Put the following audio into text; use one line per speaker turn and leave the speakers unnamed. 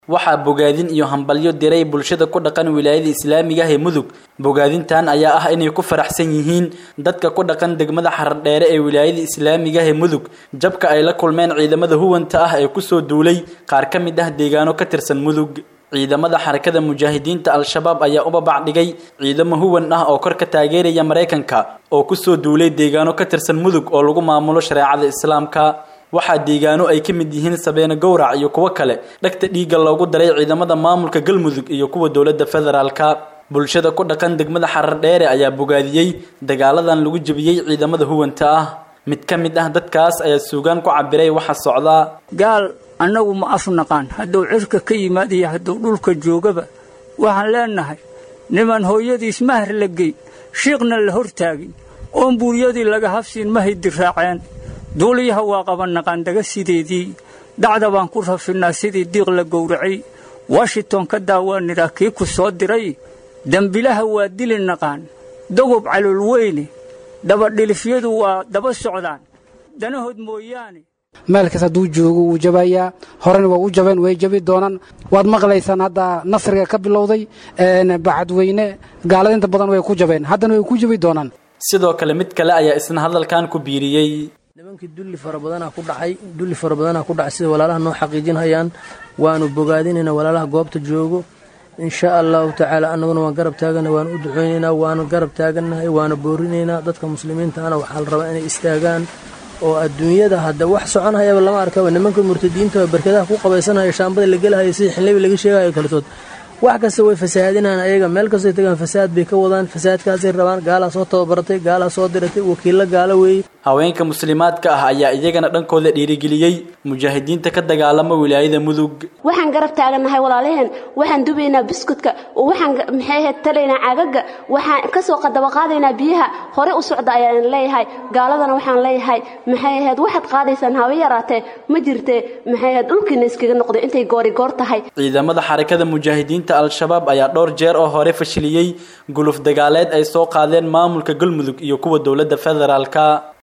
waxaa bogaadin iyo hambalyo diray bulshada ku dhaqan wilaayada islaamiga ah ee mudug bogaadintan ayaa ah inay ku faraxsan yihiin dadka ku dhaqan degmada xaradheere ee wilaayada islaamiga ah ee mudug jabka ay la kulmeen ciidamada huwanta ah ee kusoo duulay qaar ka mid ah deegaano ka tirsan mudug ciidamada xarakada mujaahidiinta al-shabaab ayaa u babac dhigay ciidamo huwan ah oo kor ka taageeraya maraykanka oo kusoo duulay deegaano ka tirsan mudug oo lagu maamulo shareecada islaamka waxaa deegaano ay ka mid yihiin sabeene gowrac iyo kuwo kale dhegta dhiigga loogu daray ciidamada maamulka galmudug iyo kuwa dowladda federaalka bulshada ku dhaqan degmada xaradheere ayaa bogaadiyey dagaaladan lagu jebiyey ciidamada huwanta ah mid ka mid ah dadkaas ayaa suugaan ku cabiray waxa socdaa
gaal annagu ma afnaqaan hadduu cirka ka yimaad iyo hadduu dhulka joogaba waxaan leennahay niman hooyadiis mahar la geyn shiiqna la hortaagin oon buuryadii laga habsiin mahay diraaceen duuliyaha waa qabannaqaan daga sideedii dacda baan ku rafinnaa sidii diiq la gowracay washington ka daawaanidhaa kii ku soo diray dembilaha waa dili naqaan dogob calool weyne dabadhilifyadu waa daba socdaan danahood mooyaane
meelkaas hadduu joogo wuu jabayaa horena waa u jabeen way jabi doonaan waad maqlaysaan hadda nasriga ka bilowday bacadweyne gaalada inta badan way ku jabeen haddana way ku jabi doonaan
sidoo kale mid kale ayaa isna hadalkan ku biiriyey
nimankii dulli fara badanaa ku dhacay dulli fara badanaa ku dhacay sida walaalaha noo xaqiijinhayaan waanu bogaadinaynaa walaalaha goobta joogo insha allahu tacaala annaguna waan garab taagana waanu u duceynaynaa waanu garab taagannahay waana boorinaynaa dadka muslimiintaana waxaa la rabaa inay istaagaan oo adduunyada hadda wax soconhayaba lama arkaba nimanka murtadiinta barkadaha ku qabaysanaya shaambada la gelahaya sida xinlebi laga sheegayo kaletood wax kasta way fasahaadinaan ayaga meel kastoy tagaan fasaad bay ka wadaan fasaadkaasay rabaan gaalaa soo tababaratay gaalaa soo diratay wakiillo gaalo weeye
haweenka muslimaadka ah ayaa iyagana dhankooda dhiirigeliyey mujaahidiinta ka dagaalama wilaayada mudug
waxaan garab taagannahay walaalaheen waxaan dubaynaa biskutka waxaan maxay ahayd talaynaa caagaga waxaan kasoo qadaba qaadaynaa biyaha hore u socda ayaan leeyahay gaaladana waxaan leeyahay maxay ahayd waxaad qaadaysaan hawa yaraatee ma jirtee maxay ahayd dhulkiina iskaga noqday intay goori goor tahay
ciidamada xarakada mujaahidiinta al-shabaab ayaa dhowr jeer oo hore fashiliyey guluf dagaaleed ay soo qaadeen maamulka galmudug iyo kuwa dowladda federaalka